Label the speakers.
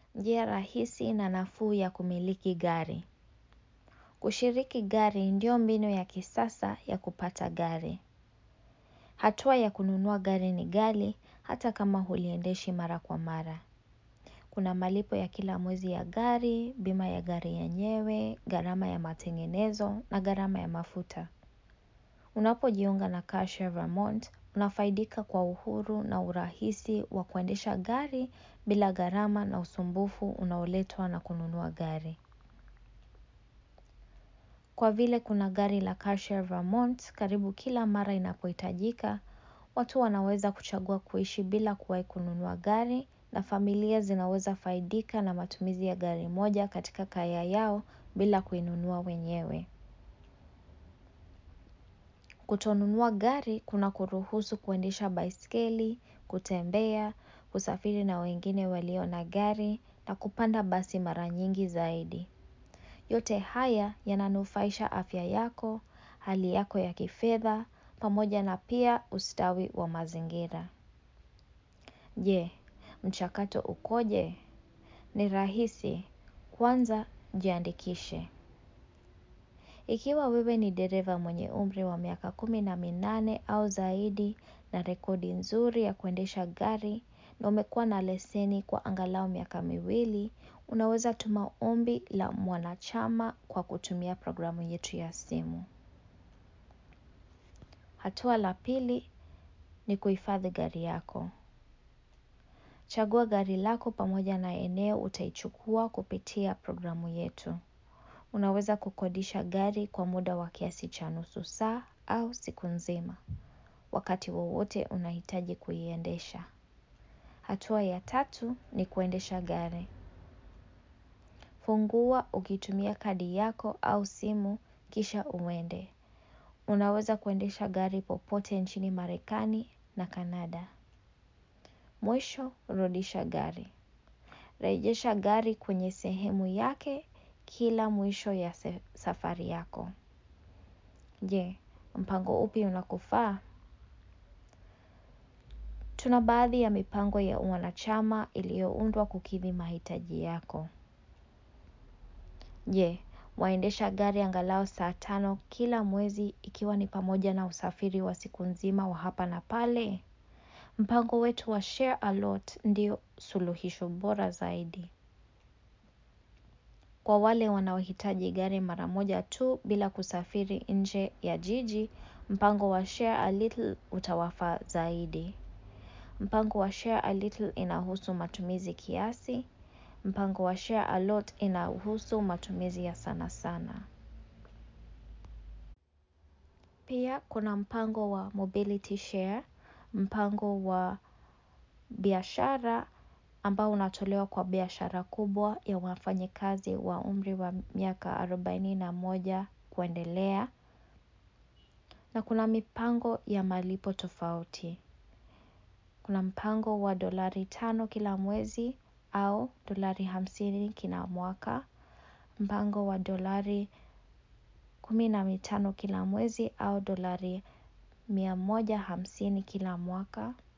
Speaker 1: njia rahisi na nafuu ya kumiliki gari. Kushiriki gari ndio mbinu ya kisasa ya kupata gari. Hatua ya kununua gari ni ghali hata kama huliendeshi mara kwa mara. Kuna malipo ya kila mwezi ya gari, bima ya gari yenyewe, gharama ya matengenezo na gharama ya mafuta. Unapojiunga na CarShare Vermont, unafaidika kwa uhuru na urahisi wa kuendesha gari bila gharama na usumbufu unaoletwa na kununua gari. Kwa vile kuna gari la CarShare Vermont, karibu kila mara inapohitajika, watu wanaweza kuchagua kuishi bila kuwahi kununua gari na familia zinaweza faidika na matumizi ya gari moja katika kaya yao bila kuinunua wenyewe. Kutonunua gari kunakuruhusu kuendesha baiskeli, kutembea, kusafiri na wengine walio na gari na kupanda basi mara nyingi zaidi. Yote haya yananufaisha afya yako, hali yako ya kifedha, pamoja na pia ustawi wa mazingira. Je, mchakato ukoje? Ni rahisi, kwanza jiandikishe. Ikiwa wewe ni dereva mwenye umri wa miaka kumi na minane au zaidi na rekodi nzuri ya kuendesha gari na umekuwa na leseni kwa angalau miaka miwili, unaweza tuma ombi la mwanachama kwa kutumia programu yetu ya simu. Hatua la pili ni kuhifadhi gari yako. Chagua gari lako pamoja na eneo utaichukua kupitia programu yetu. Unaweza kukodisha gari kwa muda wa kiasi cha nusu saa au siku nzima. Wakati wowote unahitaji kuiendesha. Hatua ya tatu ni kuendesha gari. Fungua ukitumia kadi yako au simu kisha uende. Unaweza kuendesha gari popote nchini marekani na Kanada. Mwisho rudisha gari. Rejesha gari kwenye sehemu yake kila mwisho ya safari yako. Je, mpango upi unakufaa? Tuna baadhi ya mipango ya wanachama iliyoundwa kukidhi mahitaji yako. Je, waendesha gari angalau saa tano kila mwezi ikiwa ni pamoja na usafiri wa siku nzima wa hapa na pale? Mpango wetu wa Share a Lot ndio suluhisho bora zaidi. Kwa wale wanaohitaji gari mara moja tu bila kusafiri nje ya jiji, mpango wa Share a Little utawafaa zaidi. Mpango wa Share a Little inahusu matumizi kiasi. Mpango wa Share a Lot inahusu matumizi ya sana sana. Pia kuna mpango wa Mobility Share, mpango wa biashara ambao unatolewa kwa biashara kubwa ya wafanyikazi wa umri wa miaka arobaini na moja kuendelea. Na kuna mipango ya malipo tofauti. Kuna mpango wa dolari tano kila mwezi au dolari hamsini kila mwaka. Mpango wa dolari kumi na mitano kila mwezi au dolari mia moja hamsini kila mwaka.